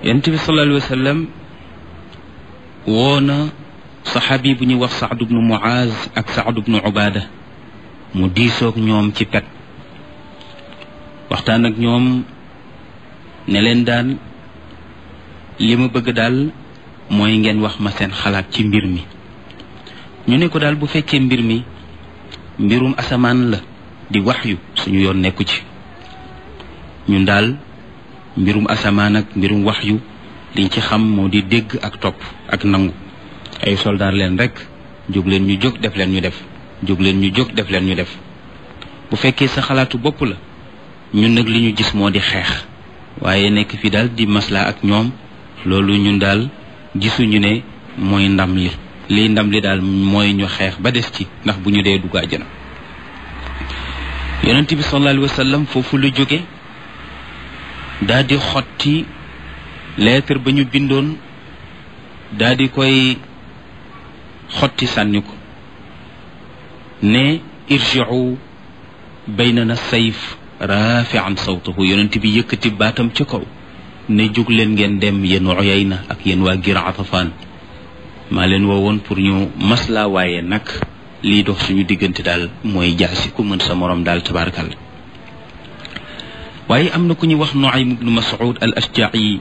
yonent bi sallallahu alayhi wa sallam woo na saxaabi bu ñuy wax Saad bnu Muaz ak Saad bnu Ubaada mu diisoog ñoom ci pet waxtaan ak ñoom ne leen daal li ma bëgg daal mooy ngeen wax ma seen xalaat ci mbir mi ñu ne ko daal bu fekkee mbir mi mbirum asamaan la di waxyu suñu yoon nekku ci ñun daal mbirum asamaan ak mbirum waxyu liñ ci xam moo di dégg ak topp ak nangu ay soldaar leen rek jóg leen ñu jóg def leen ñu def jóg leen ñu jóg def leen ñu def bu fekkee sa xalaatu bopp la ñun nag li ñu gis moo di xeex waaye nekk fi daal di maslaa ak ñoom loolu ñun daal gisuñu ne mooy ndam li liy ndam li daal mooy ñu xeex ba des ci ndax bu ñu dee dugg àjjana yonent bi sallallahu alayhi wa sallam foofu la jóge daal di xotti lettre ba ñu bindoon daal di koy xotti sànni ko ne irji'u baynana sayf rafi'an sawtahu yonent bi yëkkati baatam ca kaw ne jóg leen ngeen dem yéen Uyayna ak yéen waa Gir Atafaan maa leen woowoon pour ñu maslaa waaye nag lii dox suñu diggante daal mooy jaasi ku mën sa morom daal tabaarakal waaye am na ku ñuy wax Nuaym ibnu Mas'ud al Ashja'i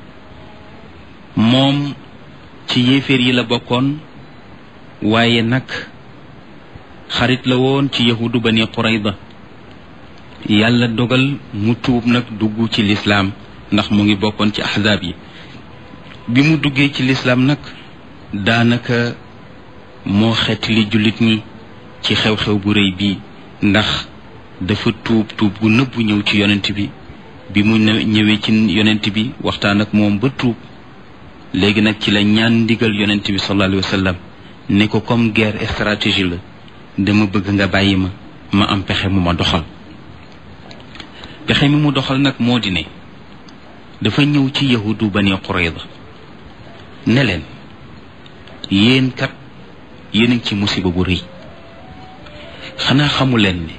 moom ci yéeféer yi la bokkoon waaye nag xarit la woon ci yahudu bani Qurayda yàlla dogal mu tuub nag dugg ci lislaam ndax mu ngi bokkoon ci ahzaab yi bi mu duggee ci lislaam nag daanaka moo xeet li jullit ñi ci xew-xew bu rëy bii ndax dafa tuub tuub gu nëbbu ñëw ci yonent bi bi mu ñëwee ci yonent bi waxtaan ak moom ba tuub léegi nag ci la ñaan ndigal yonent bi sallallahu alayhi wa sallam ne ko comme guerre stratégie la dama bëgg nga bàyyi ma ma am pexe mu ma doxal pexe mi mu doxal nag moo di ne dafa ñëw ci yahudu bani Qurayda ne leen yéen kat yéen a ngi ci musiba bu rëy xanaa xamu leen ne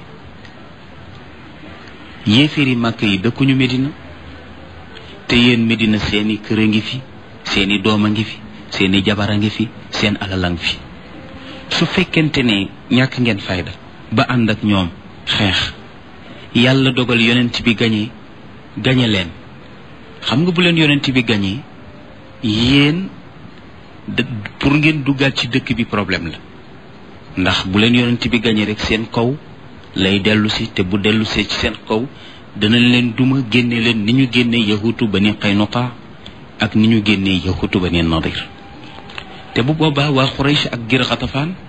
yéeféeri màkk yi dëkkuñu Medina te yéen Medina seeni kër a ngi fi seeni doom a ngi fi seeni jabar a ngi fi seen alal a ngi fi su fekkente ne ñàkk ngeen fayda ba ànd ak ñoom xeex yàlla dogal yonent bi gañe gañe leen xam nga bu leen yonent bi gañee yéen pour ngeen duggaat ci dëkk bi problème la ndax bu leen yonent bi gañee rek seen kaw lay dellu si te bu dellu see ci seen kaw danañ leen duma génne leen ni ñu génne yahutu bani Qaynuqa ak ni ñu génne yahutu bani Nadir te bu boobaa waa Quraysh ak Gir Xatafaan